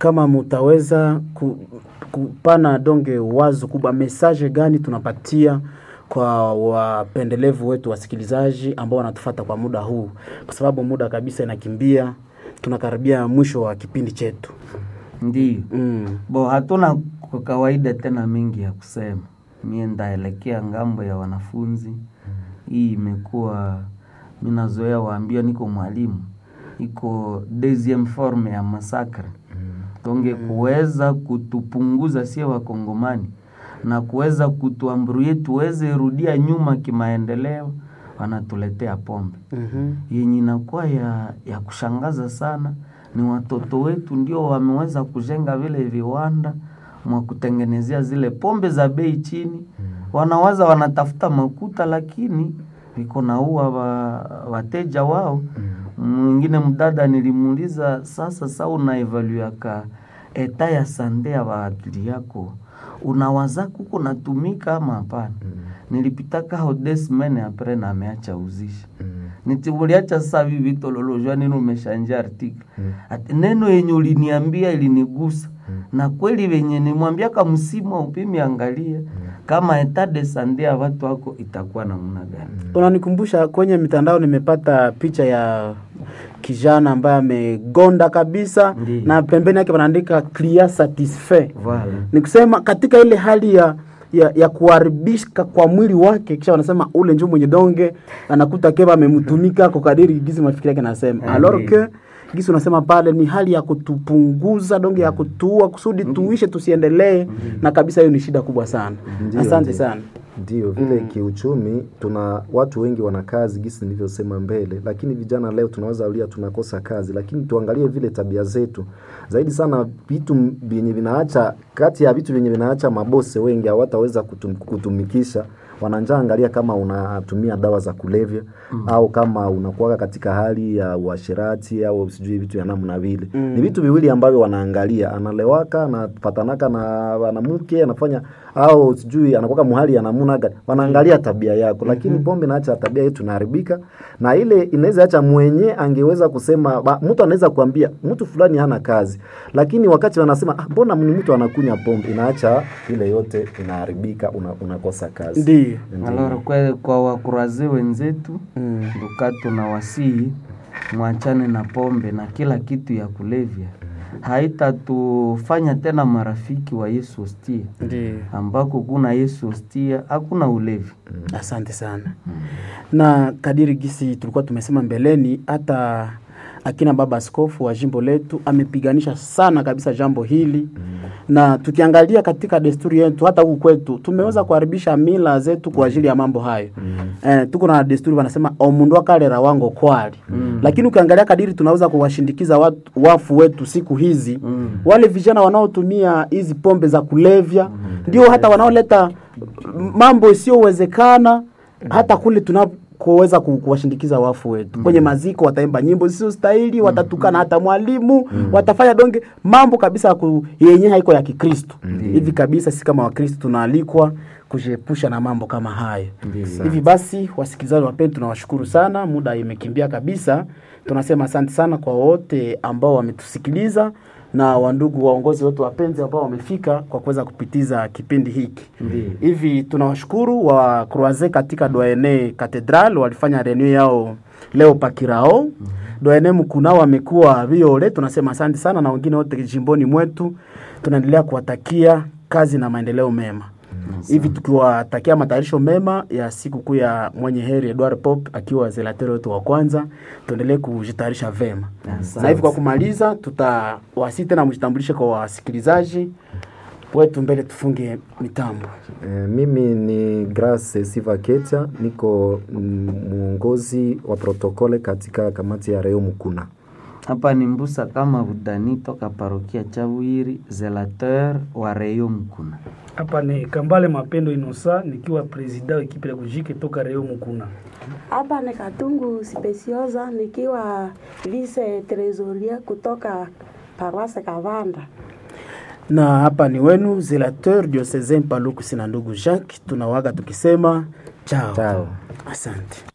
kama mutaweza ku, kupana donge wazo kubwa, message gani tunapatia kwa wapendelevu wetu wasikilizaji ambao wanatufata kwa muda huu, kwa sababu muda kabisa inakimbia, tunakaribia mwisho wa kipindi chetu. Ndiyo. Mm. Bo, hatuna kwa kawaida tena mengi ya kusema. Mie ndaelekea ngambo ya wanafunzi. Hii imekuwa minazoea waambia, niko mwalimu, iko deuxième forme ya masakre donge kuweza kutupunguza sie wakongomani na kuweza kutuambruye tuweze rudia nyuma kimaendeleo, wanatuletea pombe Mhm. yenye inakuwa ya, ya kushangaza sana ni watoto wetu ndio wameweza kujenga vile viwanda mwa kutengenezea zile pombe za bei chini. Wanawaza wanatafuta makuta, lakini viko naua wa, wateja wao. Mwingine mdada nilimuuliza, sasa sa unaevaluaka eta ya sande ya waakili yako unawaza kuko natumika ama hapana? Nilipitaka ho des semaines apres na ameacha uzisha nitibuliacha sasa hivi vitololojwa nini umeshanja article ati neno yenye uliniambia ilinigusa na kweli venye nimwambiaka msimu upimi angalia kama etat de sante ya watu wako itakuwa namna gani Unanikumbusha kwenye mitandao, nimepata picha ya kijana ambaye amegonda kabisa Ndiyo. na pembeni yake wanaandika clear satisfait. Voilà. Ni kusema katika ile hali ya ya, ya kuharibika kwa mwili wake, kisha wanasema ule njoo mwenye donge anakuta keba amemtumika kwa kadiri gisi mafikiri yake nasema Ah, alors ndiyo. que gisi unasema pale ni hali ya kutupunguza donge ya kutua kusudi tuishe tusiendelee, na kabisa hiyo ni shida kubwa sana. Ndiyo, Asante ndiyo. sana. Ndio vile kiuchumi, tuna watu wengi wana kazi gisi nilivyosema mbele, lakini vijana leo tunaweza ulia tunakosa kazi, lakini tuangalie vile tabia zetu zaidi sana, vitu vyenye vinaacha kati ya vitu vyenye vinaacha mabose wengi hawataweza kutum, kutumikisha wananja, angalia kama unatumia dawa za kulevya au kama unakuwa katika hali ya uasherati au sijui vitu ya namna vile. Ni vitu viwili ambavyo wanaangalia, analewaka anapatanaka na wanamke anafanya au sijui anakuwa muhali ya namna gani, wanaangalia tabia yako, lakini pombe naacha tabia yetu inaharibika, na ile inaweza acha mwenye angeweza kusema ba, mtu anaweza kuambia mtu fulani hana kazi, lakini wakati wanasema ah, mbona ni mtu anakunya pombe, inaacha ile yote inaharibika, una, unakosa kazi. Ndiyo. Alors kwa, kwa wakuraze wenzetu Mm. nduka tunawasihi mwachane na pombe na kila kitu ya kulevya, haitatufanya tena marafiki wa Yesu hostia, Ndiyo. ambako kuna Yesu hostia hakuna ulevi. Asante sana. Na kadiri gisi tulikuwa tumesema mbeleni, hata akina baba askofu wa jimbo letu amepiganisha sana kabisa jambo hili na tukiangalia katika desturi yetu hata huku kwetu tumeweza kuharibisha mila zetu kwa ajili ya mambo hayo. Eh, tuko na desturi wanasema omundu akalera wango kwali lakini ukiangalia kadiri tunaweza kuwashindikiza watu, wafu wetu siku hizi wale vijana wanaotumia hizi pombe za kulevya ndio hata wanaoleta mambo isiyowezekana hata kule tunakoweza ku- kuwashindikiza wafu wetu kwenye maziko, wataimba nyimbo zisizostahili, watatukana hata mwalimu, watafanya donge mambo kabisa ya ku- yenye haiko ya Kikristo. Hivi kabisa sisi kama Wakristo tunaalikwa kujiepusha na mambo kama hayo. Hivi basi, wasikilizaji wapenzi, tunawashukuru sana, muda imekimbia kabisa. Tunasema asante sana kwa wote ambao wametusikiliza na wandugu waongozi wetu wapenzi ambao wamefika kwa kuweza kupitiza kipindi hiki. Hivi tunawashukuru wa Croise katika Doyene Cathedral walifanya reunion yao leo Pakirao. Doyene Mkuna wamekuwa viole, tunasema asante sana, na wengine wote jimboni mwetu tunaendelea kuwatakia kazi na maendeleo mema hivi tukiwatakia matayarisho mema ya siku kuu ya mwenye heri Edward Pop akiwa zelateri wetu wa kwanza, tuendelee kujitayarisha vema. Na hivi kwa kumaliza, tutawasi tena mjitambulishe kwa wasikilizaji wetu mbele tufunge mitambo. Eh, mimi ni Grace Siva Ketia, niko mm, mwongozi wa protokole katika kamati ya Reo Mukuna. Hapa ni Mbusa kama Budani toka parokia Chawiri, zelateur wa Reyo Mkuna. Hapa ni Kambale Mapendo Inosa nikiwa presida wa ekipe ya kujike toka Reo Mukuna. Hapa ni Katungu Speciosa nikiwa vice tresoria kutoka Paroisse Kavanda. Na hapa ni wenu zelateur diocesain Paluku sina ndugu Jacques, tunawaga tukisema chao, Chao. asante.